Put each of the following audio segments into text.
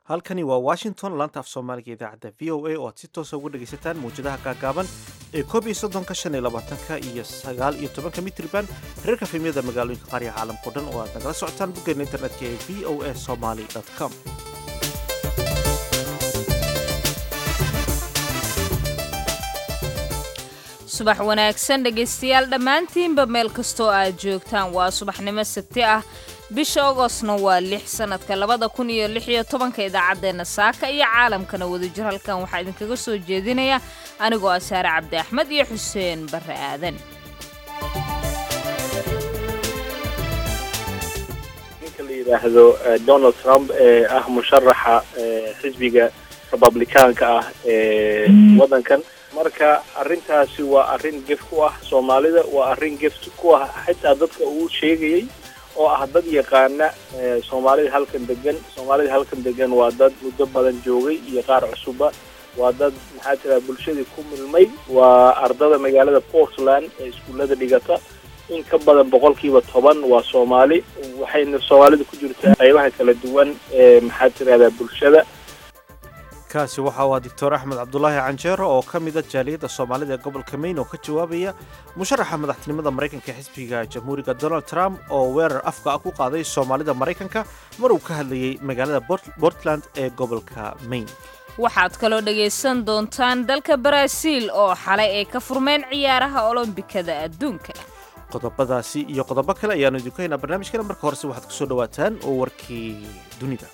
halkani waa washington laanta af soomaaliga idaacadda v o a oo aad si toosa uga dhegaysataan mawjadaha gaagaaban ee koob iyo soddonka shan iyo labaatanka iyo sagaal iyo tobanka mitriban reerka fimyada magaalooyinka qaariga caalamkao dhan oo aad nagala socotaan boggeena internetka ee v o a somaly com subax wanaagsan dhegaystayaal dhammaantiinba meel kastoo aad joogtaan waa subaxnimo sabti ah bisha ogostna waa lix sannadka labada kun iyo lix iyo tobanka idaacaddeenna saaka iyo caalamkana wadajir halkan waxaa idinkaga soo jeedinaya anigoo ah saare cabdi axmed iyo xuseen barre aadan ninka la yidhaahdo donald trump ee ah musharaxa xisbiga republicaanka ah ee waddankan marka arrintaasi waa arrin gef ku ah soomaalida waa arrin gef ku ah xitaa dadka uu sheegayay oo ah dad yaqaana soomaalida halkan degan soomaalida halkan degan waa dad muddo badan joogay iyo qaar cusuba waa dad maxaa tiraa bulshadii ku milmay waa ardada magaalada portland ee iskuullada dhigata in ka badan boqolkiiba toban waa soomaali waxayna soomaalida ku jirtaa qaybaha kala duwan ee maxaa tirahdaa bulshada kaasi waxa uu ah doctor axmed cabdulaahi canjeero oo ka mida jaaliyadda soomaalida ee gobolka maine oo ka jawaabaya musharaxa madaxtinimada maraykanka ee xisbiga jamhuuriga donald trump oo weerar afka ah ku qaaday soomaalida maraykanka mar uu ka hadlayay magaalada portland ee gobolka maine waxaad kaloo dhagaysan doontaan dalka baraaziil oo xalay ay ka furmeen ciyaaraha olombikada adduunka qodobadaasi iyo qodobo kale ayaanu idinku haynaa barnaamijkana marka horese waxaad kusoo dhawaataan oo warkii dunida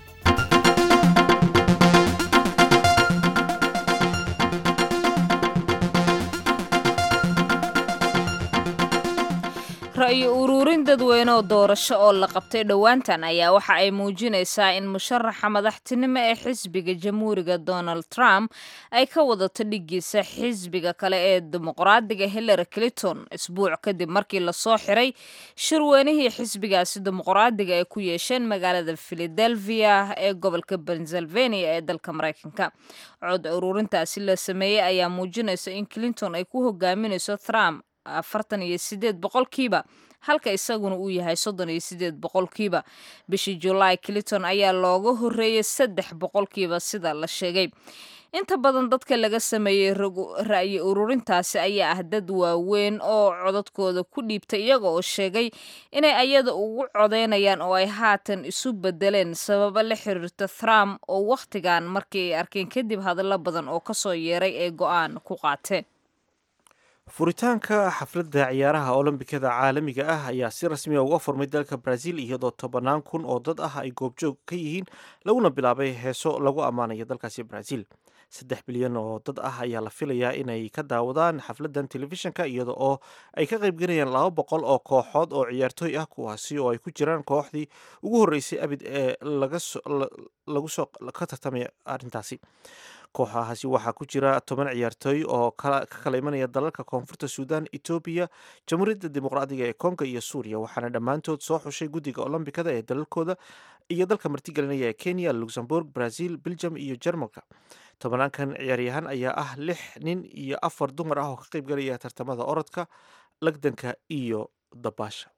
ra-yo uruurin dadweyne oo doorasho oo la qabtay dhowaantan ayaa waxa ay muujinaysaa in musharaxa madaxtinimo ee xisbiga jamhuuriga donald trump ay ka wadato dhigiisa xisbiga kale ee dimuqraadiga hillary clinton isbuuc kadib markii lasoo xiray shirweynihii xisbigaasi dimuqraadiga ay ku yeesheen magaalada philadelphia ee gobolka pennsylvania ee dalka maraykanka cod uruurintaasi la sameeyey ayaa muujinaysa in clinton ay ku hogaaminayso trump afartan iyo sideed boqolkiiba halka isaguna uu yahay soddon iyo sideed boqolkiiba bishii julaay clinton ayaa looga horreeyay saddex boqolkiiba sida la sheegay inta badan dadka laga sameeyey ra'yi ururintaasi ayaa ah dad waaweyn oo codadkooda ku dhiibtay iyaga oo sheegay inay ayada ugu codeynayaan oo ay haatan isu bedeleen sababo la xiriirta trump oo wakhtigan markii ay arkeen kadib hadallo badan oo kasoo yeeray ee go-aan ku qaateen furitaanka xafladda ciyaaraha olombikada caalamiga ah ayaa si rasmiya uga furmay dalka brazil iyadoo tobannaan kun oo dad ah ay goobjoog ka yihiin laguna bilaabay heeso lagu ammaanayo dalkaasi brazil saddex bilyan oo dad ah ayaa la filayaa inay ka daawadaan xafladdan telefishinka iyada oo ay ka qaybgelayaan laba boqol oo kooxood oo ciyaartooy ah kuwaasi oo ay ku jiraan kooxdii ugu horreysay abid ee lagu soo ka tartamaya arrintaasi kooxahaasi waxaa ku jira toban ciyaartooy oo ka kala imanaya dalalka koonfurta suudan etoobiya jamhuuriyadda dimuqraadiga ee kongo iyo suuriya waxaana dhammaantood soo xushay guddiga olombikada ee dalalkooda iyo dalka martigelinaya ee kenya luxembourg brazil belgium iyo jermalka tobanaankan ciyaaryahaan ayaa ah lix nin iyo afar dumar ah oo ka qaybgalaya tartamada orodka lagdanka iyo dabaasha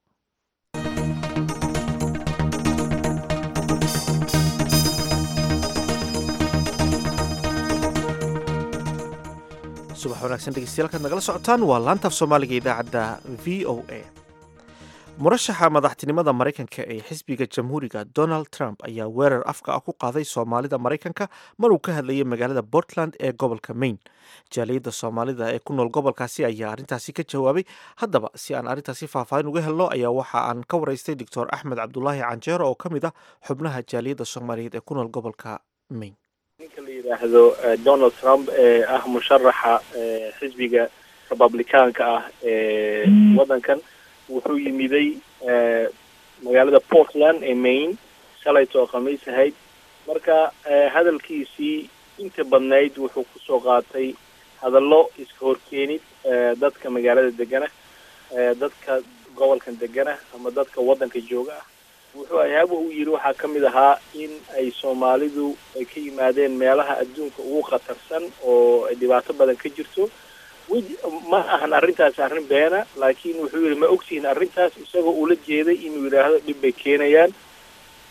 subax wanaagsan dhegeystayaal nagala socotaan waa laantaaf soomaaliga idaacadda v o a murashaxa madaxtinimada maraykanka ee xisbiga jamhuuriga donald trump ayaa weerar afka ah ku qaaday soomaalida maraykanka mar uu ka hadlayay magaalada portland ee gobolka maine jaaliyadda soomaalida ee ku nool gobolkaasi ayaa arrintaasi ka jawaabay haddaba si aan arrintaasi faahfaahin uga helno ayaa waxa aan ka waraystay doctor axmed cabdulaahi canjeero oo ka mid ah xubnaha jaaliyadda soomaaliyeed ee ku nool gobolka maine ninka la yidhaahdo donald trump ee ah musharaxa xisbiga republicaanka ah ee waddankan wuxuu yimiday magaalada portland ee maine shalayto oo khamiis ahayd marka hadalkiisii inta badnayd wuxuu kusoo qaatay hadallo iska horkeenid dadka magaalada degana dadka gobolkan degana ama dadka waddanka jooga ah wuxuu ayaaba uu yidhi waxaa ka mid ahaa in ay soomaalidu ay ka yimaadeen meelaha adduunka ugu khatarsan oo ay dhibaato badan ka jirto wej ma ahan arrintaas arrin beena laakiin wuxuu yidhi ma ogtihiin arrintaas isagoo ula jeeday inuu yidhaahdo dhib bay keenayaan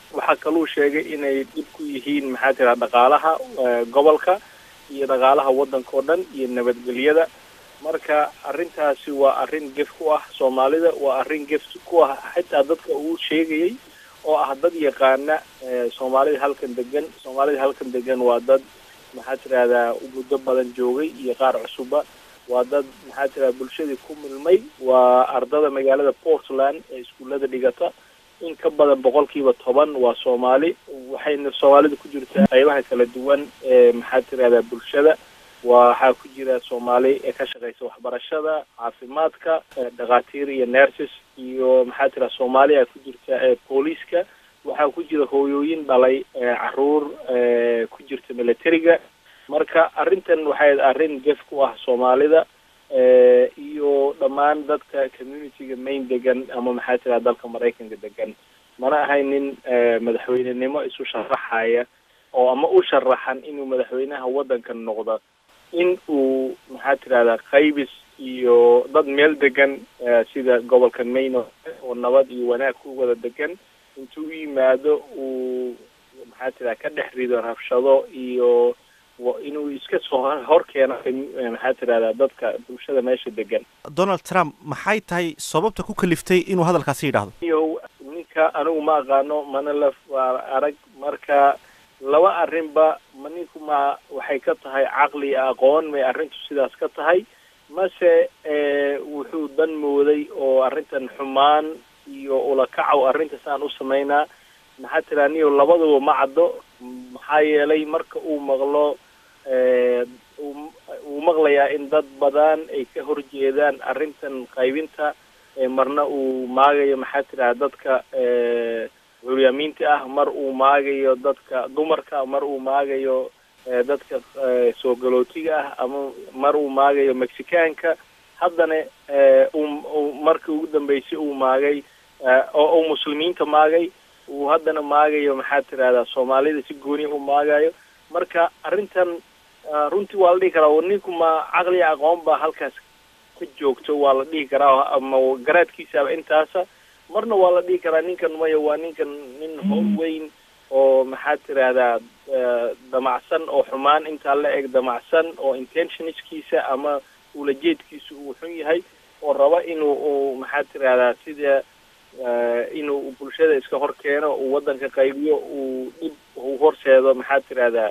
waxaa kaluu sheegay inay dhib ku yihiin maxaa tira dhaqaalaha gobolka iyo dhaqaalaha waddanka oo dhan iyo nabadgelyada marka arrintaasi waa arrin gef ku ah soomaalida waa arrin gef ku ah xitaa dadka uu sheegayay oo ah dad yaqaana soomaalida halkan degan soomaalida halkan degan waa dad maxaa tirahdaa muddo badan joogay iyo qaar cusuba waa dad maxaa tirahda bulshadii ku milmay waa ardada magaalada portland ee iskuullada dhigata in ka badan boqolkiiba toban waa soomaali waxayna soomaalida ku jirtaa qaybaha kala duwan ee maxaa tirahdaa bulshada waxaa ku jira soomaali ee ka shaqeysa waxbarashada caafimaadka dhakhaatiir iyo nurses iyo maxaa tira soomaali a ku jirta booliiska waxaa ku jira hooyooyin dhalay caruur ku jirta militariga marka arrintan waxay arrin gef ku ah soomaalida iyo dhammaan dadka communityga main degan ama maxaa tira dalka maraykanka degan mana ahaynin madaxweynenimo isu sharaxaya oo ama u sharaxan inuu madaxweynaha waddankan noqdo in uu maxaa tirahdaa qaybis iyo dad meel degan sida gobolka maine oo nabad iyo wanaag ku wada degan intuu u yimaado uu maxaa tirahda ka dhex rido rabshado iyo inuu iska soo hor keeno maxaa tirahdaa dadka bulshada meesha degan donald trump maxay tahay sababta ku kaliftay inuu hadalkaasi yidhaahdo iyo ninka anigu ma aqaano mana la arag marka laba arrinba ma ninku ma waxay ka tahay caqli aqoon may arrintu sidaas ka tahay mase wuxuu dan mooday oo arrintan xumaan iyo ulakacow arrinta saan u samaynaa maxaa tiraa niyo labaduba ma caddo maxaa yeelay marka uu maqlo uu maqlayaa in dad badan ay ka horjeedaan arrintan qaybinta marna uu maagayo maxaa tiraa dadka curyaamiinta ah mar uu maagayo dadka dumarka mar uu maagayo dadka soo galootiga ah ama mar uu maagayo mexicaanka haddana u markii ugu dambeysay uu maagay oo uu muslimiinta maagay uu haddana maagayo maxaa tirahdaa soomaalida si gooni u maagayo marka arrintan runtii waa la dhihi karaa ninku ma caqli aqoon baa halkaas ka joogto waa la dhihi karaa ama garaadkiisaaba intaasa marna waa la dhihi karaa ninkan maya waa ninkan nin howl weyn oo maxaa tirahdaa damacsan oo xumaan intaa la eg damacsan oo intentionskiisa ama ulajeedkiisa uu xun yahay oo raba inuu u maxaa tirahdaa sida inuu bulshada iska hor keeno uu waddanka qaybiyo uu dhib u horseedo maxaa tirahdaa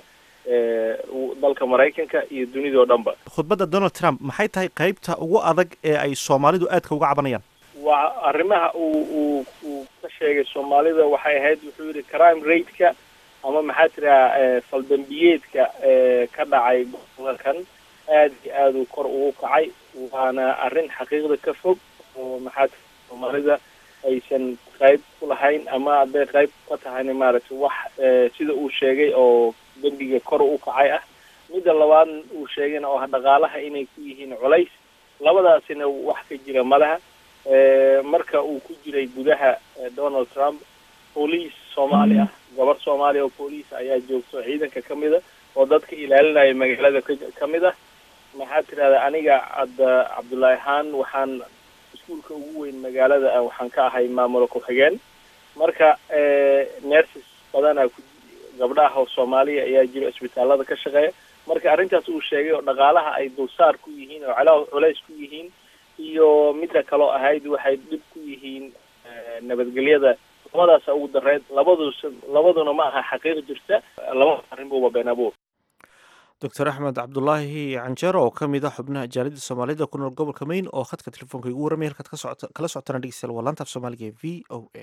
dalka maraykanka iyo dunida oo dhanba khudbadda donald trump maxay tahay qaybta ugu adag ee ay soomaalidu aadka uga cabanayaan waa arrimaha uu uu uu ka sheegay soomaalida waxay ahayd wuxuu yidhi crime rate-ka ama maxaa tiraha faldambiyeedka ka dhacay gobolkan aad iyo aad uu kor ugu kacay waana arrin xaqiiqda ka fog oo maxaa tira soomaalida aysan qayb ku lahayn ama hadday qayb ka tahayna maaragtay wax sida uu sheegay oo dembiga kor u kacay ah midda labaad uu sheegayna oo dhaqaalaha inay ku yihiin culays labadaasina wax ka jira malaha marka uu ku jiray gudaha donald trump booliis soomaali ah gabar soomaaliya oo booliis ayaa joogto ciidanka ka mid a oo dadka ilaalinaya magaalada ka mid ah maxaa tirahdaa aniga ad cabdullaahi ahaan waxaan iskuolka ugu weyn magaalada waxaan ka ahay maamula ku-xigeen marka nerses badanaa ku gabdhaha oo soomaaliya ayaa jiro isbitaalada ka shaqeeya marka arrintaas uu sheegay oo dhaqaalaha ay dulsaar ku yihiin oo cala culays ku yihiin iyo midda kaloo ahayd waxay dhib ku yihiin nabadgelyada labadaasa ugu dareed labadus labaduna ma aha xaqiiq jirta laba arrin buuba been abuur doctor axmed cabdulaahi canjeero oo ka mid a xubnaha jaalida soomaalida ku nool gobolka maine oo khadka telefoonka igu warramay halkaad ka socota kala socotana dhegeystayaal waa laanta af soomaaliga ee v o a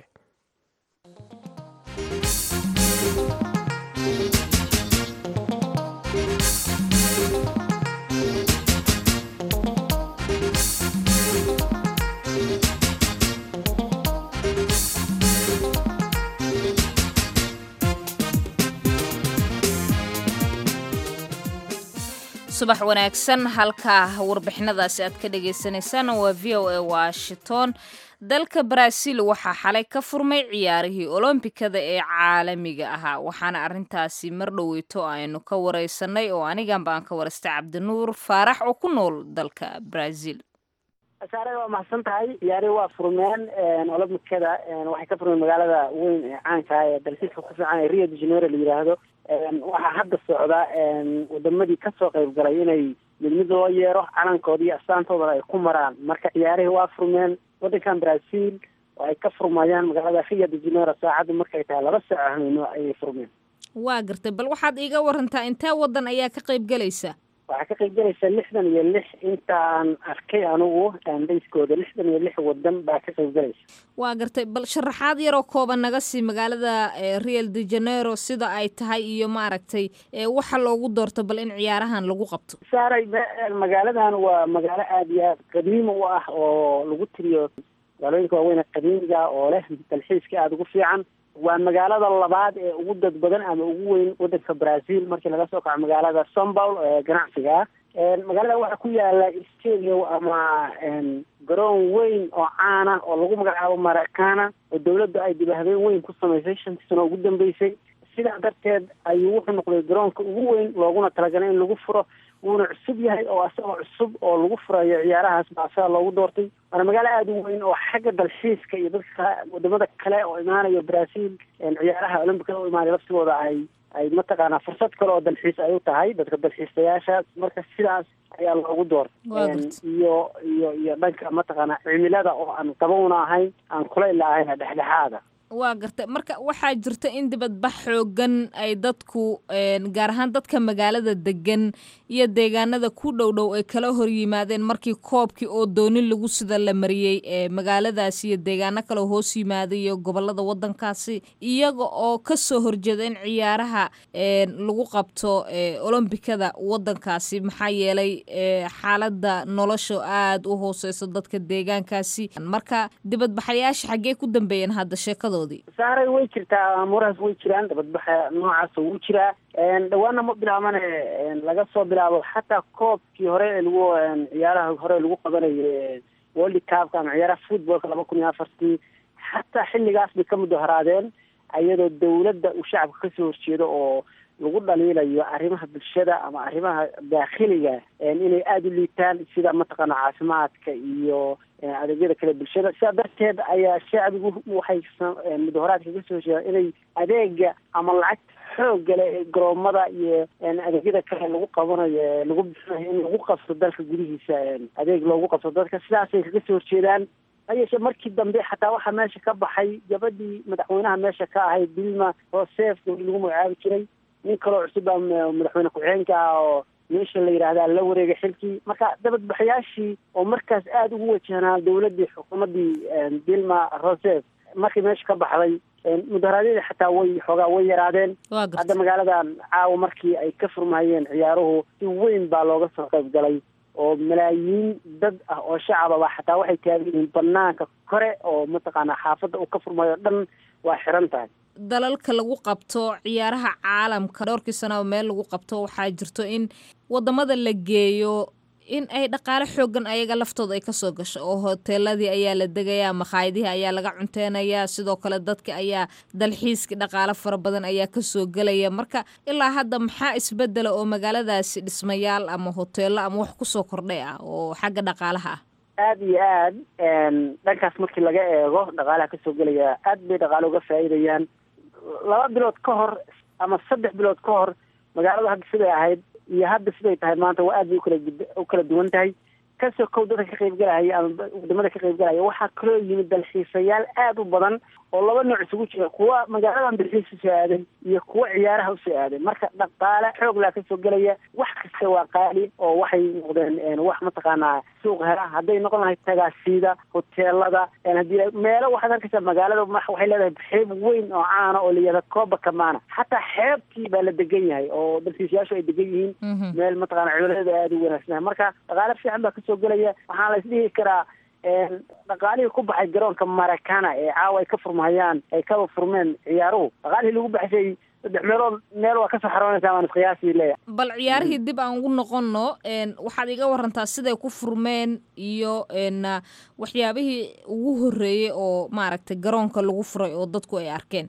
subax wanaagsan halkaa warbixinadaasi aad ka dhagaysanaysaan waa v o a washington dalka baraaziil waxaa xalay ka furmay ciyaarihii olombikada ee caalamiga ahaa waxaana arintaasi mar dhoweyto aynu ka wareysanay oo aniganba aan ka waraystay cabdinuur faarax oo ku nool dalka baraaziil saare waa mahadsan tahay ciyaari waa furmeen olomikada waxay ka furmeen magaalada weyn ee caanka ee dalxiiska ku fiican ee rio de janeiro la yidhaahdo waxaa hadda socda wadamadii kasoo qayb galay inay mid mid loo yeero calankooda iyo astaantoodana ay ku maraan marka ciyaarihii waa furmeen wadankan brazil oo ay ka furmayaan magaalada rio de janeiro saacaddu markay tahay laba saaco hameyno ayay furmeen waa gartay bal waxaad iiga warantaa intee wadan ayaa ka qayb galaysa waxaa ka qayb galaysa lixdan iyo lix intaan arkay anigu dayskooda lixdan iyo lix wadan baa ka qayb galaysa waa gartay bal sharaxaad yaroo kooban naga sii magaalada real de janeiro sida ay tahay iyo maaragtay waxa loogu doorto bal in ciyaarahan lagu qabto saaray magaaladan waa magaalo aada iyo aad qadiima u ah oo lagu tiriyo magaalooyinka waaweyn qadiimiga oo leh dalxiiska aada ugu fiican waa magaalada labaad ee ugu dad badan ama ugu weyn wadanka brazil markii laga soo kaco magaalada sombaul ee ganacsiga ah magaalada waxaa ku yaala stadium ama garoon weyn oo caana oo lagu magacaabo maracana oo dawladda ay dibahbeen weyn ku samaysay shantii sano ugu dambeysay sidaa darteed ayuu wuxuu noqday garoonka ugu weyn looguna talagalay in lagu furo wuuna cusub yahay oo asagoo cusub oo lagu furayo ciyaarahaas baa asaga loogu doortay waana magaalo aada u weyn oo xagga dalxiiska iyo dadka wadamada kale oo imaanayo brazil ciyaaraha olombicada u imaanay laftigooda ay ay mataqaanaa fursad kale oo dalxiis ay u tahay dadka dalxiisayaashaas marka sidaas ayaa loogu doortay iyo iyo iyo dhanka mataqaanaa cimilada oo aan qabowna ahayn aan kulayla ahayn dhexdhexaada waa gartay marka waxaa jirta in dibadbax xoogan ay dadku gaar ahaan dadka magaalada degan iyo deegaanada ku dhow dhow ay kala hor yimaadeen markii koobkii oo doonin lagu sida la mariyey ee magaaladaasi iyo deegaano kale hoos yimaaday iyo gobolada wadankaasi iyaga oo kasoo horjeeda in ciyaaraha lagu qabto olombikada wadankaasi maxaa yeelay xaalada nolosha aada u hooseyso dadka deegaankaasi marka dibadbaxayaasha xaggee ku dambeeyeen hadda sheekadooda saaray way jirtaa amuurahaas way jiraan dabadbaxa noocaasa wuu jiraa dhawaana ma bilaabane laga soo bilaabo xataa koobkii hore ee lagu ciyaaraha hore lagu qabanayo world cupka ama ciyaaraha footballka laba kun iyo afartii xataa xilligaas bay ka mudaharaadeen iyadoo dawladda uu shacabka kasoo horjeedo oo lagu dhaliilayo arrimaha bulshada ama arrimaha daakhiliga inay aada u liitaan sida mataqaana caafimaadka iyo adeegyada kale bulshada sidaa darteed ayaa shacbigu waxay mudaharaadka kasoo horjeedaan inay adeega ama lacagta xoogga leh ee garoomada iyo adeegyada kale lagu qabanayo lagu bixinayo in lagu qabto dalka gudihiisa adeeg loogu qabto dadka sidaasay kaga soo horjeedaan hayeeshe markii dambe xataa waxaa meesha ka baxay gabadhii madaxweynaha meesha ka ahayd dilma rosef gabadhii lagu magacaabi jiray nin kaloo cusub a madaxweyne ku-xigeenka ah oo meesha la yidhaahdaa la wareegay xilkii marka dabadbaxayaashii oo markaas aada ugu wajahnaa dawladdii xukuumaddii dilma rosef markii meesha ka baxday mudaharaadyadii xataa way xoogaa way yaraadeen hadda magaaladan caawa markii ay ka furmahayeen ciyaaruhu si weyn baa looga soo qayb galay oo malaayiin dad ah oo shacababa xataa waxay taagan yihiin banaanka kore oo mataqaanaa xaafadda uu ka furmayo dhan waa xiran tahay dalalka lagu qabto ciyaaraha caalamka dhowrkii sanaba meel lagu qabto waxaa jirto in wadamada la geeyo in ay dhaqaale xoogan ayaga laftooda ay kasoo gasho oo hoteeladii ayaa la degayaa makhaayadihii ayaa laga cunteynayaa sidoo kale dadka ayaa dalxiiskii dhaqaale fara badan ayaa kasoo gelaya marka ilaa hadda maxaa isbedela oo magaaladaasi dhismayaal ama hoteelo ama wax kusoo kordhay ah oo xagga dhaqaalaha ah aada iyo aad dhankaas markii laga eego dhaqaalaha kasoo gelaya aad bay dhaqaale uga faa'iidayaan laba bilood ka hor ama saddex bilood ka hor magaalada hadda siday ahayd iyo hadda siday tahay maanta waa aad bay ukala u kala duwan tahay kasoo kow dadka ka qaybgalahaya ama wadamada ka qaybgalaya waxaa kaloo yimid dalxiisayaal aada u badan oo laba nooc isugu jira kuwa magaaladan dalxiis usoo aaday iyo kuwa ciyaaraha usoo aaday marka dhaqaale xoog laa kasoo gelaya wax kasta waa qaali oo waxay noqdeen wax mataqaanaa suuq hela hadday noqon lahayd tagaasiida hoteelada haddii meelo waxaad arkaysaa magaalada waxay leedahay xeeb weyn oo caana oo layihahda kooba kamaana xataa xeebtii baa la degan yahay oo dalxiisayaashu ay degan yihiin meel mataqaana cimiladeeda aada u wanaagsanah marka dhaqaale fiican baa kasoo gelaya waxaan la isdhihi karaa dhaqaalihii ku baxay garoonka maracana ee caawa ay ka furmahayaan ay kaba furmeen ciyaaruhu dhaqaalihii lagu baxshay saddex meelood meel waa kasoo xaroonaysaa waan isqiyaasii leeya bal ciyaarihii dib aan ugu noqonno waxaad iga warantaa siday ku furmeen iyo waxyaabihii ugu horreeyey oo maaragtay garoonka lagu furay oo dadku ay arkeen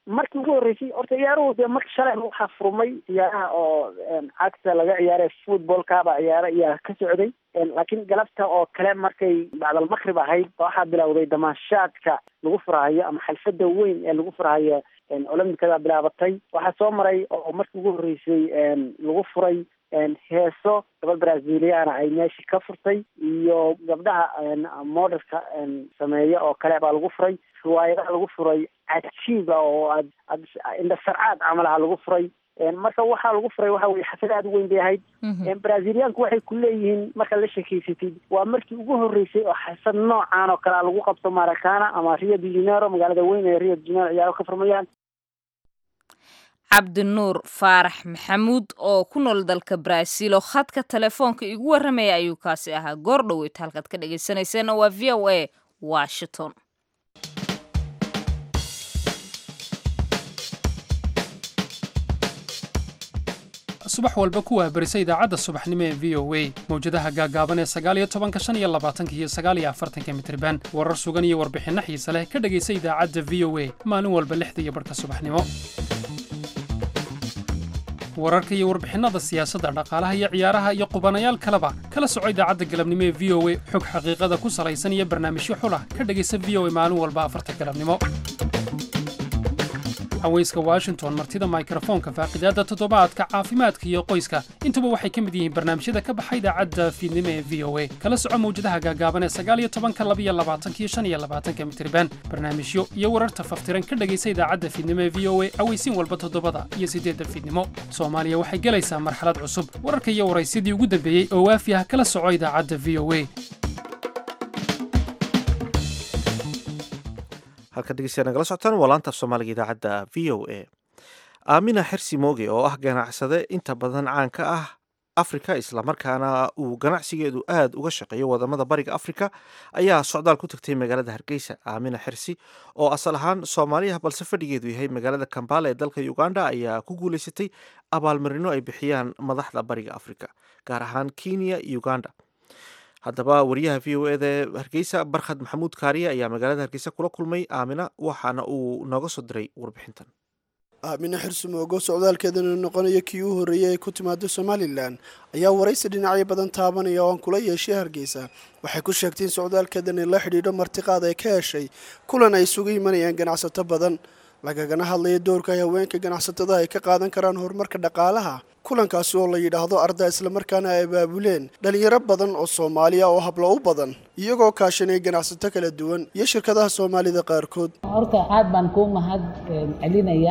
markii ugu horreysay horta ciyaaruhu dee marka shalay waxaa furmay ciyaaraha oo cagta laga ciyaaray footballkaba ciyaaro iyaa ka socday laakiin galabta oo kale markay bacdal maqrib ahayd waxaa bilowday damaashaadka lagu furahayo ama xalfada weyn ee lagu furahayo olombikada bilaabatay waxaa soo maray oo markii ugu horreysay lagu furay heeso gabadh braziliana ay meesha ka furtay iyo gabdhaha modelka sameeya oo kale baa lagu furay riwaayadaha lagu furay cajiiba oo aad ad indhasarcaad camalaha lagu furay marka waxaa lagu furay waxa weye xafad aada u weyn bay ahayd braziliyaanku waxay ku leeyihiin markaad la shekeysatid waa markii ugu horreysay oo xasad noocan oo kalea lagu qabto maracana ama rio de janeiro magaalada weyn ee rio de janeiro ciyaaro ka furmayaan cabdinuur faarax maxamuud oo ku nool dalka brazil oo khadka telefoonka igu warramaya ayuu kaasi ahaa goor dhoweyt halkaad ka dhegaysanayseena waa v o a washington subax walba ku waabarisa idaacadda subaxnimo ee v o a mawjadaha gaagaaban ee sagaaliyo tobanka shan iyo labaatanka iyo sagaaliyo afartanka mitriban warar sugan iyo warbixinno xiise leh ka dhegaysa idaacadda v o a maalin walba lixda iyo barhka subaxnimo wararka iyo warbixinnada siyaasadda dhaqaalaha iyo ciyaaraha iyo qubanayaal kaleba kala soco idaacadda galabnimo ee v o a xog xaqiiqada ku salaysan iyo barnaamijyo xulah ka dhegaysa v o a maalin walba afarta galabnimo haweyska washington martida mikrofoonka faaqidaadda toddobaadka caafimaadka iyo qoyska intuba waxay ka mid yihiin barnaamijyada ka baxa idaacadda fiidnimo ee v o a kala soco mawjadaha gaagaaban ee sagaaliyo tobanka labiyo labaatanka iyo shan iyo labaatanka mitriban barnaamijyo iyo wararta faftiran ka dhegaysa idaacadda fiidnimo ee v o a aweysiin walba toddobada iyo siddeedda fiidnimo soomaaliya waxay gelaysaa marxalad cusub wararka iyo waraysyadii ugu dambeeyey oo waafi ah kala soco idaacadda v o a halka dhegeystayaa nagala socotaan waa laanta af soomaaliga idaacadda v o a aamina xersi mooge oo ah ganacsade inta badan caan ka ah afrika islamarkaana uu ganacsigeedu aad uga shaqeeyo wadamada bariga afrika ayaa socdaal ku tagtay magaalada hargeysa aamina xersi oo asal ahaan soomaaliya balse fadhigeedu yahay magaalada kambala ee dalka uganda ayaa ku guuleysatay abaalmarino ay bixiyaan madaxda bariga afrika gaar ahaan kenya uganda haddaba wariyaha v o eda hargeysa barkhad maxamuud kaariye ayaa magaalada hargeysa kula kulmay aamina waxaana uu nooga soo diray warbixintan aamina xirsimoogo socdaalkeedana noqonaya kii u horreeyay ay ku timaado somalilan ayaa waraysi dhinacyo badan taabanaya oo aan kula yeeshay hargeysa waxay ku sheegtay in socdaalkeedani la xidhiidho martiqaad ay ka heshay kulan ay isugu imanayaan ganacsato badan lagagana hadlaya doorka ay haweenka ganacsatada ay ka qaadan karaan horumarka dhaqaalaha kulankaasi oo la yidhaahdo arda islamarkaana ay abaabuleen dhalinyaro badan oo soomaaliya oo hablo u badan iyagoo kaashanaya ganacsato kala duwan iyo shirkadaha soomaalida qaarkood horta aad baan kuu mahad celinayaa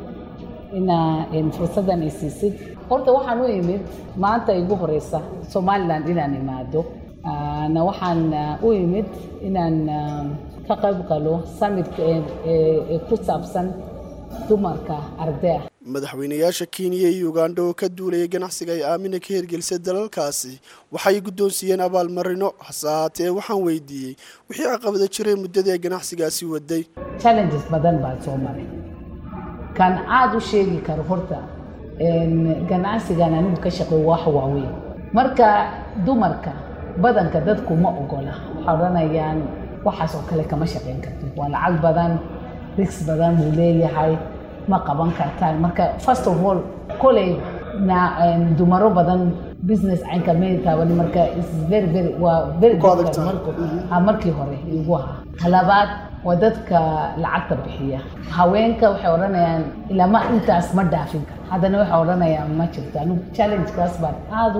inaa fursaddan ay siisid horta waxaan u imid maanta igu horeysa somalilan inaan imaado na waxaan u imid inaan ka qayb galo samitka ee ku saabsan dumarka ardea madaxweynayaasha kenya iyo uganda oo ka duulaya ganacsiga ay aamina ka hirgelisay dalalkaasi waxay guddoonsiiyeen abaalmarino hase ahaatee waxaan weydiiyey wixii caqabada jiray muddadii ay ganacsigaasi waday challenges badan baa soo maray kan aada u sheegi karo horta ganacsigan anigu ka shaqeey wax waaweyn marka dumarka badanka dadku ma ogola waxay odhanayaan waxaas oo kale kama shaqayn kartid waa lacag badan rigs badan buu leeyahay ma qaban kartaan marka first of all koley na dumaro badan business caynka may taabani marka is very very waa very markii hore igu ahaa halabaad waa dadka lacagta bixiya haweenka waxay odhanayaan ilama intaas ma dhaafin karo haddana waxay odhanayaan ma jirto anigu challengekaas baan aada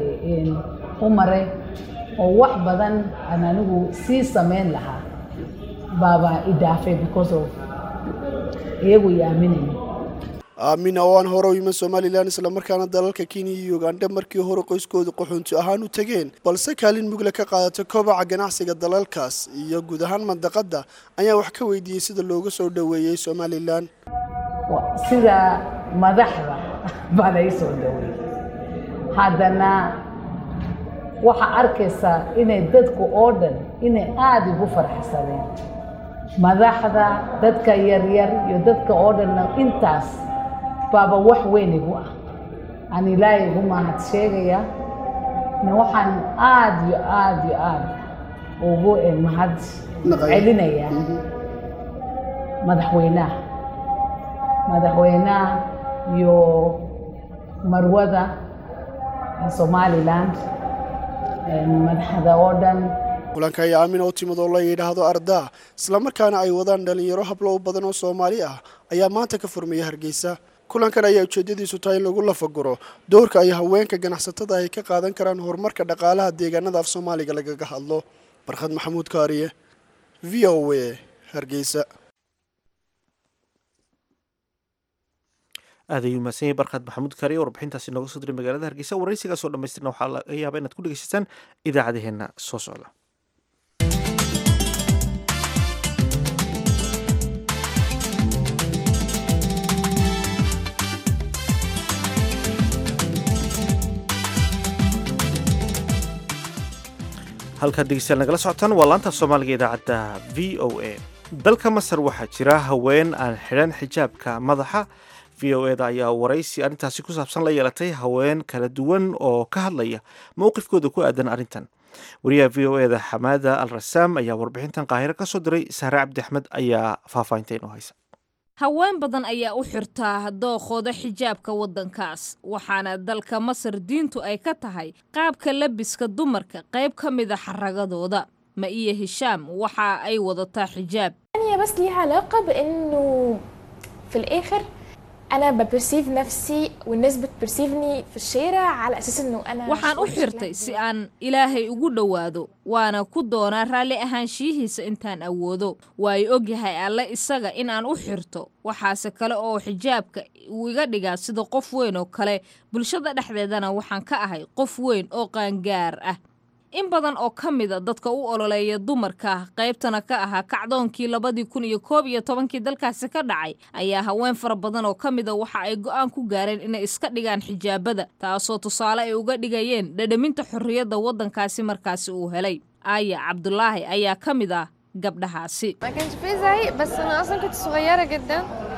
u maray oo wax badan aan anigu sii samayn lahaa baaba idaafay because of iyagu i aaminaya aamina oo aan hore u iman somalilan islamarkaana dalalka kenya iyo uganda markii hore qoyskooda qaxoonti ahaan u tegeen balse kaalin mugle ka qaadata kobaca ganacsiga dalalkaas iyo guud ahaan mandaqadda ayaa wax ka weydiiyey sida looga soo dhoweeyey somalilan sida madaxda baa lai soo dhoweeyey haddana waxaa arkaysaa inay dadku oo dhan inay aada ugu farxsadeen madaxda dadka yaryar iyo dadka oo dhanna intaas baaba wax weyn igu ah aan ilaahay igu mahad sheegaya na waxaan aada iyo aada iyo aada ugu mahad celinayaa madaxweynaha madaxweynaha iyo marwada somaliland madaxda oo dhan kulanka ayaa aamina u timid oo la yidhaahdo ardaa islamarkaana ay wadaan dhalinyaro hablo u badan oo soomaali ah ayaa maanta ka furmaya hargeysa kulankan ayaa ujeedadiisu tahay in lagu lafaguro doorka ay haweenka ganacsatada ay ka qaadan karaan horumarka dhaqaalaha deegaanada af soomaaliga lagaga hadlo barkhad maxamuud kaariye v o a hargeysa aad ayuu mahadsan yahay barkhad maxamuud kaariye warbixintaasi nooga soo diray magaalada hargeysa waraysigaasoo dhamaystirna waxaa laga yaaba inaad ku dhegeysataan idaacadaheenna soo socda halkaad dhegeystayaal nagala socotaan waa laanta soomaaliga idaacadda v o a dalka masar waxaa jira haween aan xidhan xijaabka madaxa v o eda ayaa waraysi arrintaasi ku saabsan la yeelatay haween kala duwan oo ka hadlaya mowqifkooda ku aadan arrintan wariyaha v o eda xamaada al rasaam ayaa warbixintan qaahiro ka soo diray sahre cabdi axmed ayaa faahfaahinta inoo haysa haween badan ayaa u xirtaa dookooda xijaabka waddankaas waxaana dalka masar diintu ay ka tahay qaabka labiska dumarka qayb ka mida xaragadooda ma iyo hishaam waxa ay wadataa xijaab هي بس ليها علاقة بإنه في الآخر أنا ببرسيف نفسي والناس بتبرسيفني في الشارع على أساس إنه أنا waxaan u xirtay si aan ilaahay ugu dhowaado waana ku doonaa raalli ahaanshiyihiisa intaan awoodo waayo ogyahay alle isaga in aan u xirto waxaase kale oo xijaabka uu iga dhigaa sida qof weyn oo kale bulshada dhexdeedana waxaan ka ahay qof weyn oo qaangaar ah in badan oo ka mida dadka u ololeeya dumarka qaybtana ka ahaa kacdoonkii labadii kun iyo koob iyo tobankii dalkaasi ka dhacay ayaa haween fara badan oo ka mida waxa ay go'aan ku gaareen inay iska dhigaan xijaabada taasoo tusaale ay uga dhigayeen dhadhaminta xorriyadda waddankaasi markaasi uu helay aaya cabdulaahi ayaa ka mid ah gabdhahaasi ما كانش فيه زعيق بس انا اصلا كنت صغيره جدا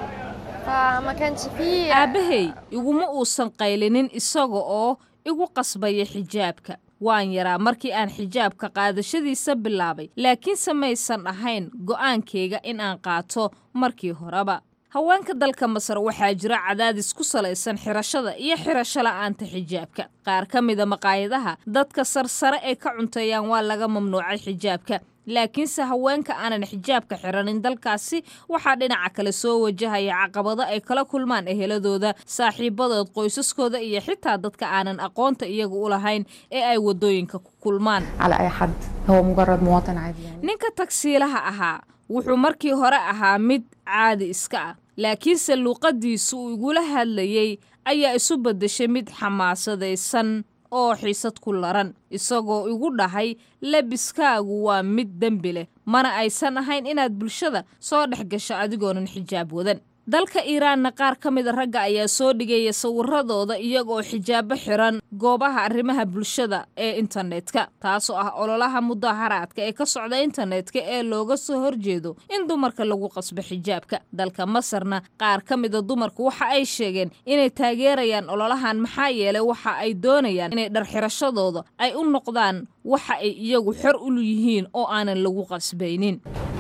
فما كانش فيه aabbahay iguma uusan qaylinin isaga oo igu qasbaya xijaabka waan yaraa markii aan xijaabka qaadashadiisa bilaabay laakiinse maysan ahayn go'aankayga in aan qaato markii horeba haweenka dalka masar waxaa jira cadaadis ku salaysan xirashada iyo xirasho la'aanta xijaabka qaar ka mida maqaayadaha dadka sarsare ay ka cunteeyaan waa laga mamnuucay xijaabka laakiinse haweenka aanan xijaabka xiranin dalkaasi waxaa dhinaca kale soo wajahaya caqabado ay kala kulmaan eheladooda saaxiibadood qoysaskooda iyo xitaa dadka aanan aqoonta iyagu u lahayn ee ay waddooyinka ku kulmaan على أي حد هو مجرد مواطن عادي يعني ninka tagsiilaha ahaa wuxuu markii hore ahaa mid caadi iska ah laakiinse luuqaddiisu uu igula hadlayey ayaa isu beddeshay mid xamaasadaysan oo xiisad ku laran isagoo igu dhahay lebiskaagu waa mid dembi leh mana aysan ahayn inaad bulshada soo dhex gasho adigoonan xijaab wadan dalka iiraanna qaar ka mida ragga ayaa soo dhigaya sawiradooda iyagoo xijaabo xiran goobaha arrimaha bulshada ee internetka taasoo ah ololaha mudaharaadka ee ka socda internetka ee looga soo horjeedo in dumarka lagu qasbo xijaabka dalka masarna qaar ka mida dumarku waxa ay sheegeen inay taageerayaan ololahan maxaa yeelay waxa ay doonayaan inay dharxirashadooda ay u noqdaan waxa ay iyagu xor u yihiin oo aanan lagu qasbaynin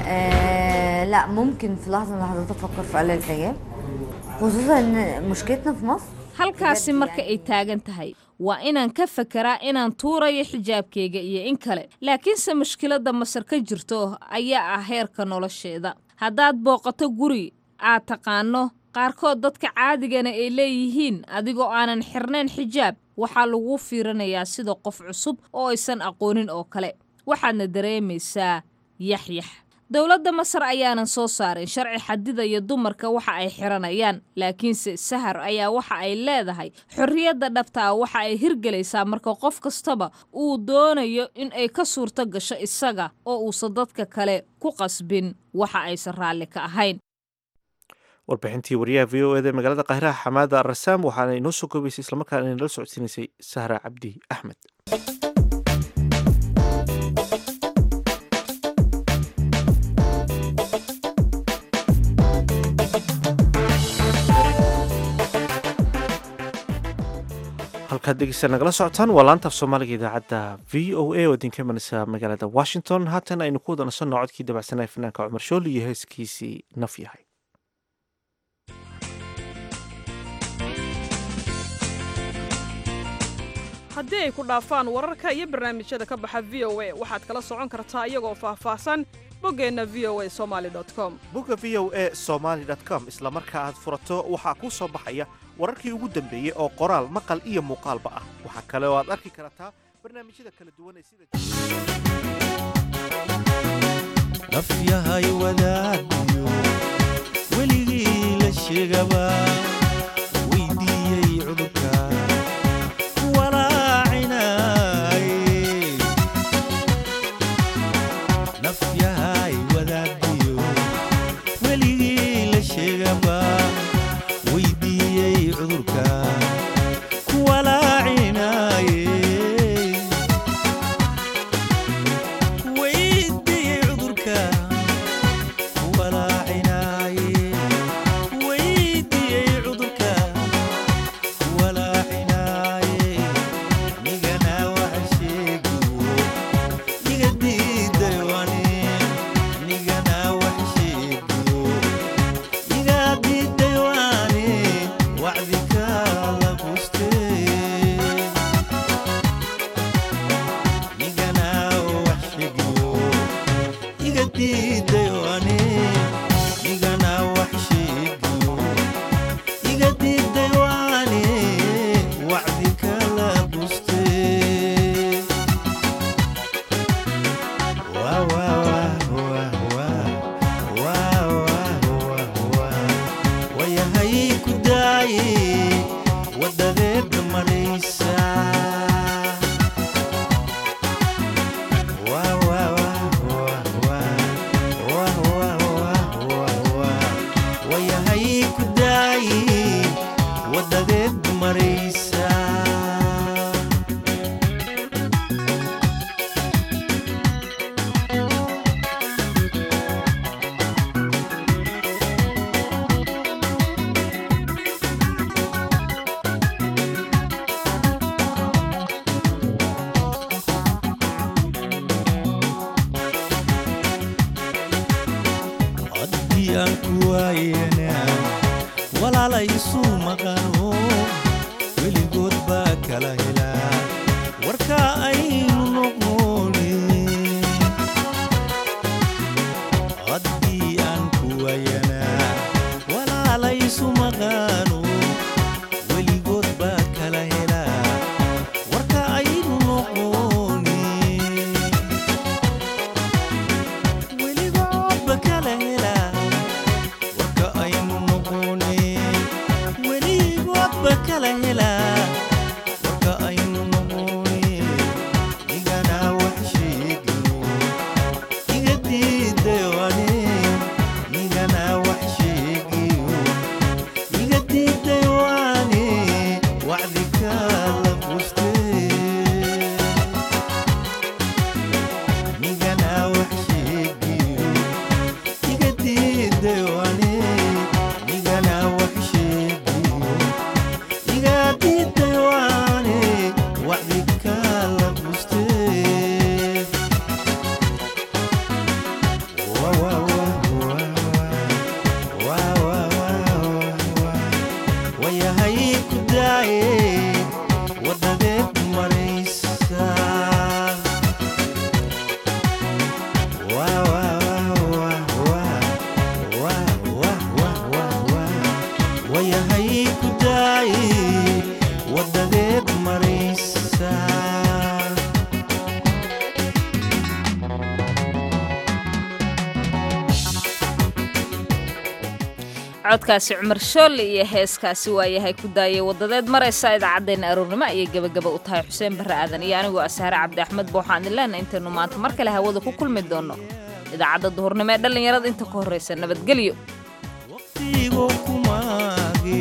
آه لا ممكن في لحظة من اللحظات أفكر في قلع الحجاب خصوصا إن مشكلتنا في مصر halkaasi marka ay taagan tahay waa inaan ka fekeraa inaan tuurayo xijaabkayga iyo in kale laakiinse mushkiladda masar ka jirto ayaa ah heerka nolosheeda haddaad booqato guri aad taqaano qaarkood dadka caadigana ay leeyihiin adigoo aanan xirnayn xijaab waxaa lagu fiirinayaa sida qof cusub oo aysan aqoonin oo kale waxaadna dareemaysaa yaxyax dowladda masar ayaanan soo saarin sharci xadidaya dumarka waxa ay xiranayaan laakiinse sahar ayaa waxa ay leedahay xorriyadda dhabtaa waxa ay hirgelaysaa marka qof kastaba uu doonayo in ay ka suurto gasho isaga oo uusan dadka kale ku qasbin waxa aysan raalli ka ahayn warbixintii wariyaha v o eda magaalada qaahiraha xamaada rasaam waxaana inoo soo koobaysay islamarkaana inala socodsiinaysay sahra cabdi axmed halkaad dhegeysta nagala socotaan waa laanta af soomaaliga idaacadda v o a oo idinka imanaysa magaalada washington haatan aynu ku wada nasanno codkii dabacsanaya fanaanka cumar shooli iyo heeskiisii naf yahay haddii ay ku dhaafaan wararka iyo barnaamijyada ka baxa v o a waxaad kala socon kartaa iyagoo faahfaahsan boggeenna v o a somaali com bogga v o a somaali com isla marka aad furato waxaa kuu soo baxaya wararkii ugu dambeeyey oo qoraal maqal iyo muuqaalba ah waxaa kale oo aad arki kartaa barnaamijyada kala duwan ee sida nafyahay wadaadiyo weligii la sheegaba weydiiyey cudurka walaacinay nafyahay wadaadiyo weligii la sheegaba weydiiyey cudurka walaacinay weydiiyey cudurka walaacinay weydiiyey cudurka walaacinay nigana waxa sheegiyo niga diiday wani nigana waxa sheegiyo niga diiday wani wacdika la bustee nigana wax sheegiyo iga diiday wani nigana wax sheegiyo iga diiday wani wacdika la bustee Waa, waa, waa, waa, waa, waa, waa, waa, waa. wayahay ku daaye wadadeeda maraysa Waa, waa, waa, waa, waa, waa, waa, waa, waa. wayahay ku daaye wadadeed maraysa haddii aan ku waayena walaala isu maqano weligood baa kala helaa warka aynu noqoni haddii aan ku waayana walaala isu maqano weligood baa kala helaa warka aynu noqoni weligoodba kala helaa warka aynu noqoni weligoodba kala helaa warka aynu noqoni nigana wax sheegiyo iga diiday wani nigana wax sheegiyo iga diiday wani wacdika la bustee nigana wax sheegiyo iga diiday wani nigana wax sheegiyo iga diiday wani wacdika la bustee Waa, waa, waa, waa, waa, waa, waa, waa. wayahay ku daaye wadadeed maraysa Waa, waa, waa, waa, waa, waa, waa, waa, waa. wayahay ku daaye wadadeed maraysa codkaasi cumar shoole iyo heeskaasi waayahay ku daayay wadadeed maraysa idaacaddeenna aroornimo ayay gebagaba u tahay xuseen barre aadan iyo anigoo asaare cabdi axmed booxaan ileenna intaynu maanta mar kale hawada ku kulmi doonno idaacadda duhurnimo ee dhallinyarada inta ka horraysa nabadgelyo waqtigu kumaage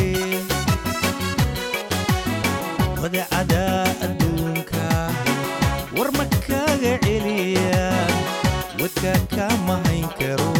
wadacada adduunka war ma kaga celiya wadka kama hayn karo